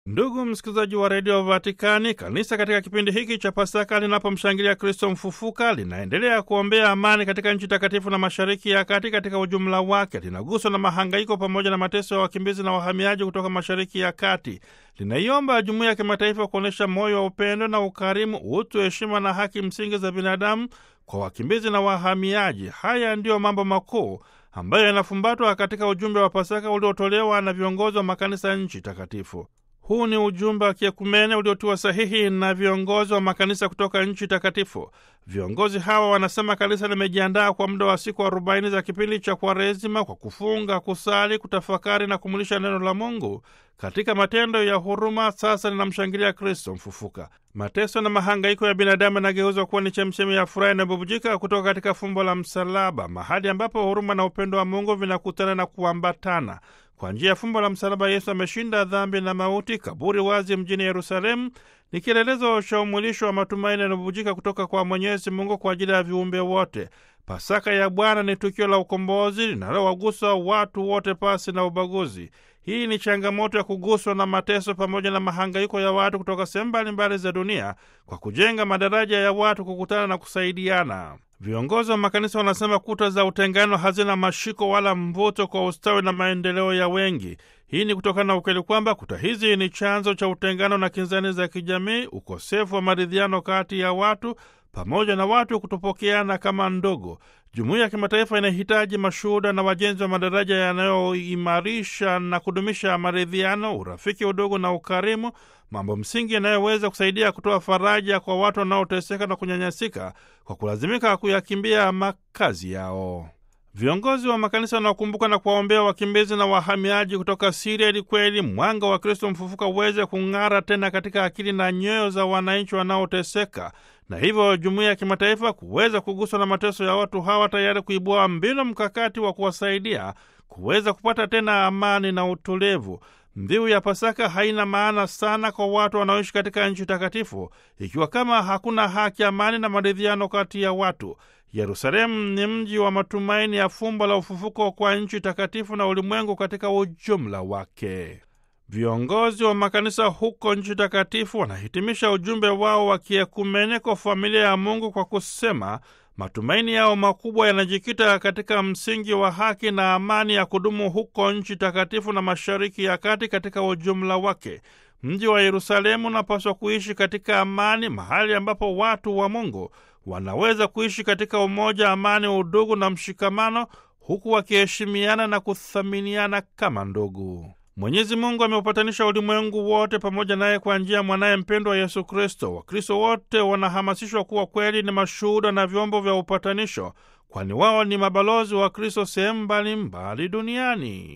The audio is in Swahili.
Ndugu msikilizaji wa redio Vatikani, kanisa katika kipindi hiki cha Pasaka linapomshangilia Kristo mfufuka linaendelea kuombea amani katika nchi takatifu na mashariki ya kati katika ujumla wake. Linaguswa na mahangaiko pamoja na mateso ya wakimbizi na wahamiaji kutoka mashariki ya kati. Linaiomba jumuiya ya kimataifa kuonyesha moyo wa upendo na ukarimu, utu, heshima na haki msingi za binadamu kwa wakimbizi na wahamiaji. Haya ndiyo mambo makuu ambayo yanafumbatwa katika ujumbe wa Pasaka uliotolewa na viongozi wa makanisa nchi takatifu. Huu ni ujumbe wa kiekumene uliotiwa sahihi na viongozi wa makanisa kutoka nchi takatifu. Viongozi hawa wanasema kanisa limejiandaa kwa muda wa siku arobaini za kipindi cha Kwaresima kwa kufunga, kusali, kutafakari na kumulisha neno la Mungu katika matendo ya huruma. Sasa linamshangilia Kristo mfufuka. Mateso na mahangaiko ya binadamu yanageuzwa kuwa ni chemchemi ya furaha inayobubujika kutoka katika fumbo la msalaba, mahali ambapo huruma na upendo wa Mungu vinakutana na kuambatana. Kwa njia ya fumbo la msalaba, Yesu ameshinda dhambi na mauti. Kaburi wazi mjini Yerusalemu ni kielelezo cha umwilisho wa matumaini yanayobubujika kutoka kwa Mwenyezi Mungu kwa ajili ya viumbe wote. Pasaka ya Bwana ni tukio la ukombozi linalowagusa watu wote pasi na ubaguzi. Hii ni changamoto ya kuguswa na mateso pamoja na mahangaiko ya watu kutoka sehemu mbalimbali za dunia kwa kujenga madaraja ya watu kukutana na kusaidiana. Viongozi wa makanisa wanasema kuta za utengano hazina mashiko wala mvuto kwa ustawi na maendeleo ya wengi. Hii ni kutokana na ukweli kwamba kuta hizi ni chanzo cha utengano na kinzani za kijamii, ukosefu wa maridhiano kati ya watu pamoja na watu kutopokeana kama ndogo. Jumuiya ya kimataifa inahitaji mashuhuda na wajenzi wa madaraja yanayoimarisha na kudumisha maridhiano, urafiki, udugu na ukarimu, mambo msingi yanayoweza kusaidia kutoa faraja kwa watu wanaoteseka na kunyanyasika kwa kulazimika kuyakimbia makazi yao. Viongozi wa makanisa wanaokumbuka na kuwaombea wakimbizi na wahamiaji kutoka Siria ili kweli mwanga wa Kristo mfufuka uweze kung'ara tena katika akili na nyoyo za wananchi wanaoteseka, na hivyo jumuiya ya kimataifa kuweza kuguswa na mateso ya watu hawa, tayari kuibua mbinu mkakati wa kuwasaidia kuweza kupata tena amani na utulivu. Mbiu ya Pasaka haina maana sana kwa watu wanaoishi katika nchi takatifu ikiwa kama hakuna haki, amani na maridhiano kati ya watu. Yerusalemu ni mji wa matumaini ya fumbo la ufufuko kwa nchi takatifu na ulimwengu katika ujumla wake. Viongozi wa makanisa huko nchi takatifu wanahitimisha ujumbe wao wa kiekumene kwa familia ya Mungu kwa kusema matumaini yao makubwa yanajikita katika msingi wa haki na amani ya kudumu huko nchi takatifu na mashariki ya kati katika ujumla wake. Mji wa Yerusalemu unapaswa kuishi katika amani, mahali ambapo watu wa Mungu wanaweza kuishi katika umoja, amani, udugu na mshikamano, huku wakiheshimiana na kuthaminiana kama ndugu. Mwenyezi Mungu ameupatanisha ulimwengu wote pamoja naye kwa njia ya mwanaye mpendwa Yesu Kristo. Wakristo wote wanahamasishwa kuwa kweli ni mashuhuda na vyombo vya upatanisho, kwani wao ni mabalozi wa Kristo sehemu mbalimbali duniani.